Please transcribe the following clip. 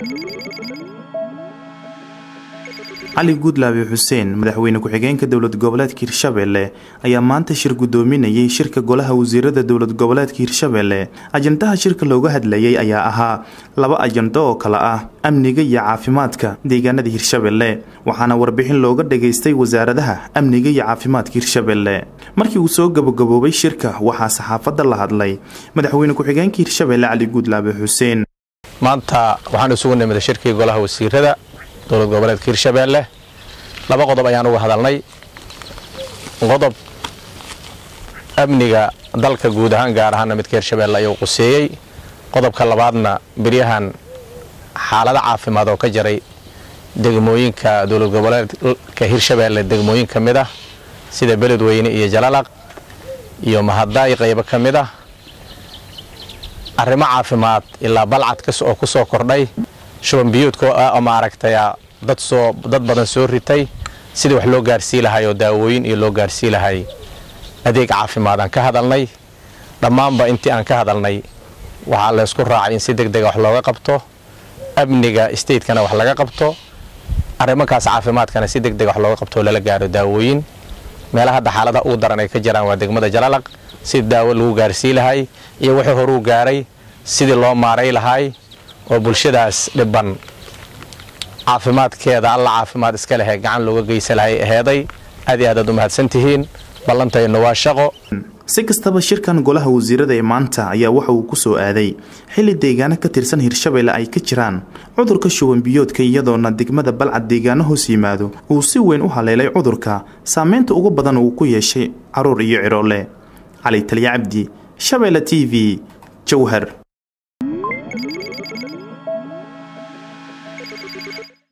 cali guudlaabe xuseen madaxweyne ku-xigeenka dowlad goboleedka hirshabelle ayaa maanta shir guddoominayay shirka golaha wasiirada dowlad goboleedka hirshabelle ajandaha shirka looga hadlayay ayaa ahaa laba ajando oo kale ah amniga iyo caafimaadka deegaanada hirshabelle waxaana warbixin looga dhageystay wasaaradaha amniga iyo caafimaadka hirshabelle markii uu soo gabagaboobay shirka waxaa saxaafadda la hadlay madaxweyne ku-xigeenka hirshabelle cali guudlaabe xuseen maanta waxaan isugu nimid shirkii golaha wasiirada dowlad goboleedka hirshabeelle laba qodob ayaan uga hadalnay qodob amniga dalka guud ahaan gaar ahaana midka hirshabeelle ayuu quseeyey qodobka labaadna beryahan xaalado caafimaad oo ka jaray degmooyinka dowlad goboleedka hirshabeelle degmooyin ka mid ah sida beledweyne iyo jalalaq iyo mahadaay qaybo ka mid ah arrimo caafimaad ilaa balcad oo ku soo kordhay shuban biyuudka oo maaragtay dad soo dad badan soo ritay sidii wax loo gaarsii lahay oo daawooyin iyo loo gaarsii lahay adeeg caafimaad aan ka hadalnay dhammaanba intii aan ka hadalnay waxaa laysku raacay in si deg dega wax looga qabto amniga stateskana wax laga qabto arrimankaas caafimaadkana si deg dega wax looga qabto oo lala gaaro daawooyin meelaha hadda xaaladaha ugu daran ay ka jiraan waa degmada jalalaq sidii daawo lagu gaarsii lahay iyo wixii horuu gaaray sidii loo maaray lahay oo bulshadaas dhibban caafimaadkeeda alla caafimaad iska lehe gacan looga geysa lahay aheeday aad iyo aad aad u mahadsantihiin ballantaynu waa shaqo si kastaba shirkan golaha wasiirada ee maanta ayaa waxa uu ku soo aaday xilli deegaano ka tirsan hirshabelle ay ka jiraan cudurka shuban biyoodka iyadoona degmada balcad deegaano hoos yimaado uu si weyn u haleelay cudurka saameynta ugu badan uu ku yeeshay caruur iyo ciroole cali taliya cabdi shabeelle t v jowhar